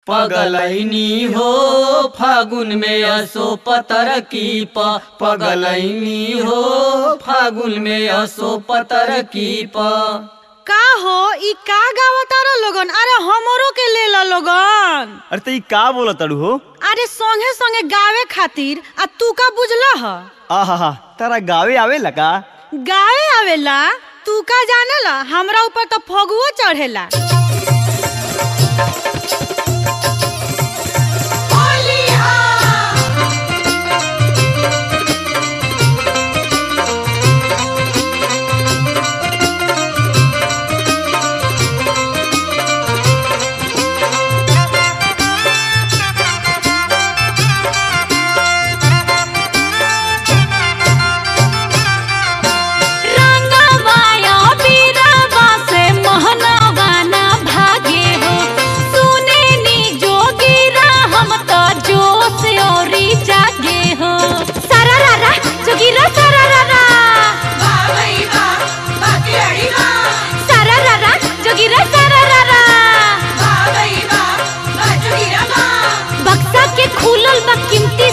पगलैनी हो फागुन में असो पतर की प पगलैनी हो फागुन में असो पतर की प का हो ई का गावतारा लोगन अरे हमरो के ले ला लोगन अरे तो ई का बोला तड़ू हो अरे संगे संगे गावे खातिर आ तू का बुझला ह आहा तारा गावे आवेला का गावे आवेला तू का जानेला हमरा ऊपर तो फगुओ चढ़ेला रंगवाया बीरवा से मोहनवा ना भागे हो सुने नी जोगीरा हम तो जोश औरी जागे हो सारा रारा जोगीरा सारा रारा सारा रारा जोगीरा सारा रारा बक्सा के खुलल बा कीमती